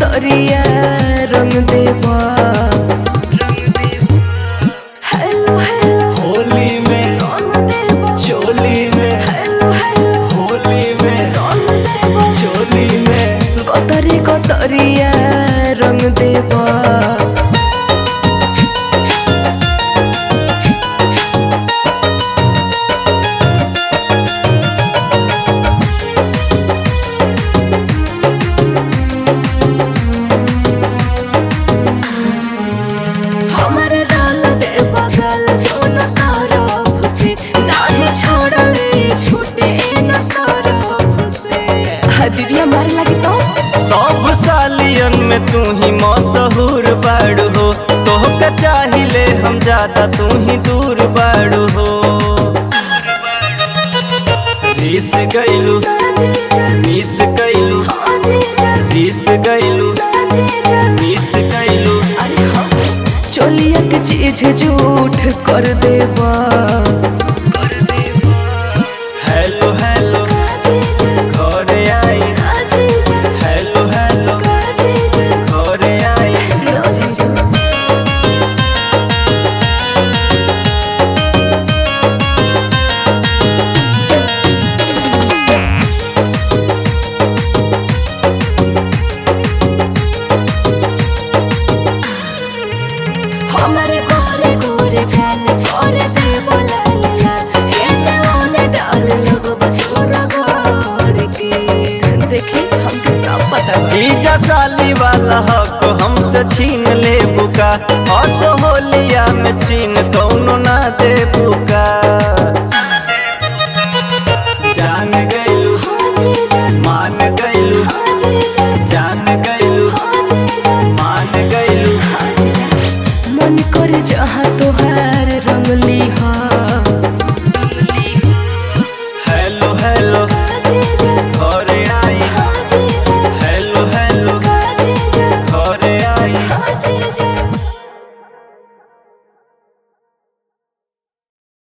कतरिया रंग देवा hello hello Holi में रंग देवा चोली में हेलो हेलो होली में रंग देवा चोली में कतरी कतरिया रंग देवा हमारे डाल दे बगल दोनों तरफ से नाही छोड़ले छूटे न सरफ से हाँ दीदी हमारे लगी तो सब सालियन में तू ही मशहूर बाड़ू हो तोहका चाहिले हम ज्यादा तू ही दूर बाड़ू हो रीस गइलू जी जा रीस गइलू हाँ जी जा रीस गइलू